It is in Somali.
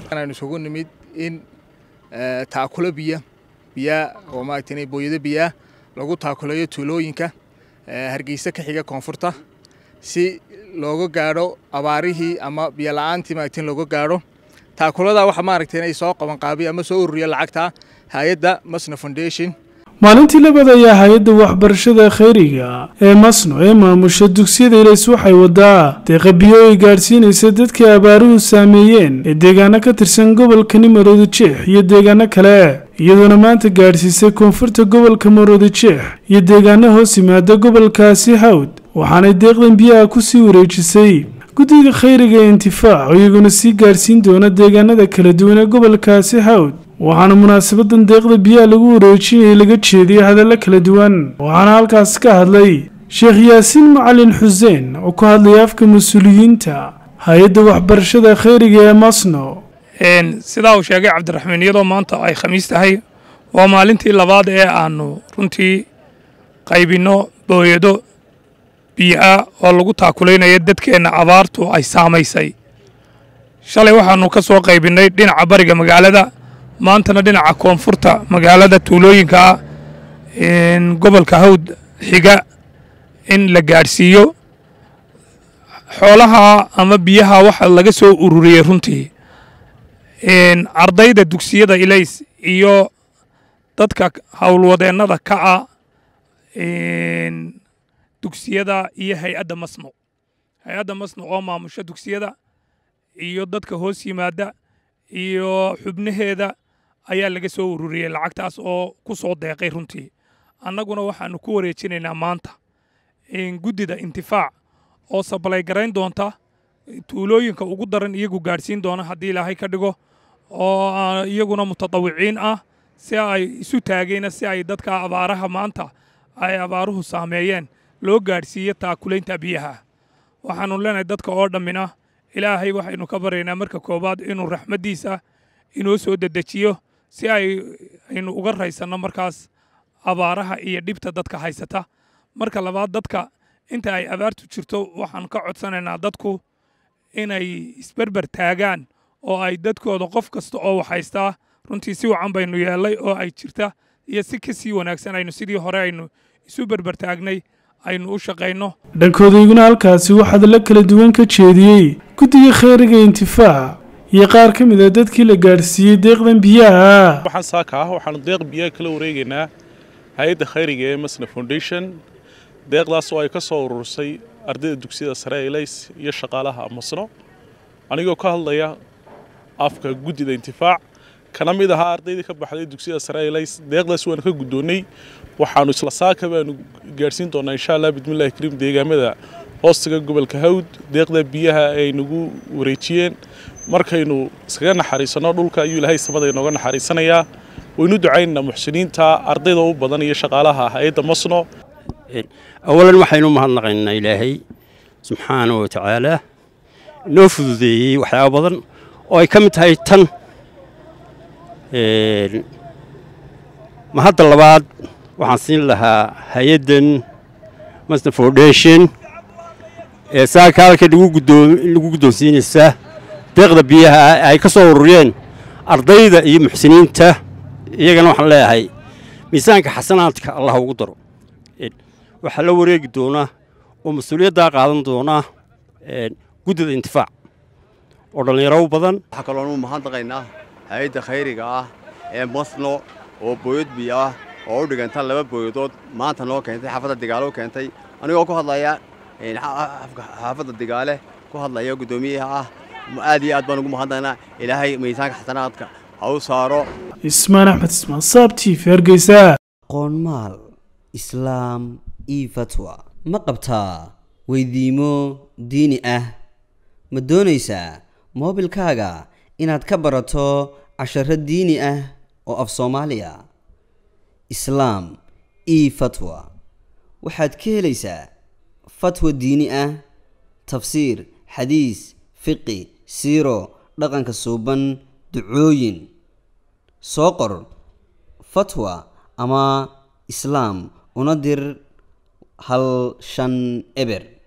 aynu isugu nimid in taakulo biya biyaa oo maaragtay booyado biyaa lagu taakulayo tuulooyinka hargeysa ka xiga koonfurta si looga gaadho abaarihii ama biyo la-aantii maaragtay in looga gaadho taakulada waxa maaragtay inay soo qaban qaabiyo ama soo ururiyo lacagta hay-adda masna foundation maalintii labaad ayaa hay-adda waxbarashada khayriga ee masno ee maamusha dugsiyada ilays waxay wadaa deeqa biyo ay gaadhsiinaysa dadka abaaruhu saameeyeen ee deegaano ka tirsan gobolkani maroodi jeex iyo deegaano kale iyadoona maanta gaadhsiisay koonfurta gobolka maroodi jeex iyo deegaano hoos yimaada gobolkaasi hawd waxaanay deeqdan biyaha kusii wareejisay guddiga khayriga ee intifaac oo iyaguna sii gaadhsiin doona deegaanada kala duwan ee gobolkaasi hawd waxaana munaasabadan deeqda biyaha lagu wareejinayay laga jeediyey hadallo kala duwan waxaana halkaas ka hadlay sheekh yaasiin macalin xuseen oo ku hadlaya afka mas-uuliyiinta hay-adda waxbarashada khayriga ee masno sidaa uu sheegay cabdiraxmaan iyadoo maanta ay khamiis tahay waa maalintii labaad ee aanu runtii qaybinno booyado biyo-ah oo lagu taakulaynayo dadkeenna abaartu ay saamaysay shalay waxaanu ka soo qaybinnay dhinaca bariga magaalada maantana dhinaca koonfurta magaalada tuulooyinka ah gobolka hawd xiga in la gaadhsiiyo xoolaha ama biyaha waxa laga soo ururiyey runtii ardayda dugsiyada ilays iyo dadka howlwadeennada ka ah dugsiyada iyo hay-adda masno hay-adda masno oo maamusho dugsiyada iyo dadka hoos yimaada iyo xubnaheeda ayaa laga soo ururiyey lacagtaas oo ku soo deeqay runtii annaguna waxaanu ku wareejinaynaa maanta guddida intifaac oo sabalay garayn doonta tuulooyinka ugu daran iyagu gaadhsiin doona haddii ilaahay ka dhigo oo iyaguna mutadawiciin ah si ay isu taageyna si ay dadka abaaraha maanta ay abaaruhu saameeyeen loo gaadhsiiyo taakulaynta biyaha waxaanu leenahay dadka oo dhammina ilaahay waxaynu ka baryaynaa marka koowaad inuu raxmaddiisa inoo soo dedejiyo si ay aynu uga raysanno markaas abaaraha iyo dhibta dadka haysata marka labaad dadka inta ay abaartu jirto waxaan ka codsanaynaa dadku inay isberber taagaan oo ay dadkooda qof kasta oo wax haystaa runtii si wacan baynu yeellay oo ay jirta iyo si ka sii wanaagsan aynu sidii hore aynu isu berber taagnay aynu u shaqayno dhankooda iguna halkaasi waxaad la kala duwan ka jeediyey guddiga khayriga intifaac iyo qaar ka mid a dadkii la gaadhsiiyey deeqdan biyaha waxaan saaka ah waxaanu deeq biyaha kala wareegaynaa hay-adda khayriga ee masna foundation deeqdaas oo ay ka soo urursay ardayda dugsiyada sare ee ilays iyo shaqaalaha masno anigoo ka hadlaya afka guddida intifaac kana mid ahaa ardaydii ka baxday dugsiyada sare ee ilays deeqdaas waanu ka guddoonnay waxaanu isla saaka baanu gaadhsiin doonaa insha allah bidmillahi kariim deegaamada hoostiga gobolka hawd deeqda biyaha ay nagu wareejiyeen markaynu iskaga naxariisanno dhulka ayuu ilaahay samada inooga naxariisanayaa waynu ducaynaynaa muxsiniinta ardayda u badan iyo shaqaalaha hay-adda masno awalan waxaynu mahadnaqaynaa ilaahay subxaanahu wa tacaalaa inoo fududeeyey waxyaaba badan oo ay ka mid tahay tan mahadda labaad waxaan siin lahaa hay-addan masna foundation ee saaka halka lagu guddoonsiinaysa deeqda biyaha ay ka soo ururiyeen ardayda iyo muxsiniinta iyagana waxaan leeyahay miisaanka xasanaadka allah ugu daro waxaa la wareegi doonaa oo mas-uuliyaddaa qaadan doonaa guddida intifaac oo dhallinyaro u badan waxaa kaloonu mahadnaqaynaa hay-adda khayriga ah ee masno oo booyad biyo ah oo u dhiganta laba booyadood maanta noo keentay xaafadda digaale u keentay anigoo ku hadlaya xaafadda digaale ku hadlaya guddoomiyaha ah aad iyo aad baan ugu mahadnaqaynaa ilaahay miisaanka xasanaadka ha u saaro ismaan axmed ismaan saabtiif hargeysa qoonmaal islaam io fatwa ma qabtaa weydiimo diini ah ma doonaysaa moobilkaaga inaad ka barato casharo diini ah oo af soomaaliya islaam io fatwa waxaad ka helaysaa fatwa diini ah tafsiir xadiis fiqi siiro dhaqanka suuban ducooyin soo qor fatwa ama islaam una dir hal shan eber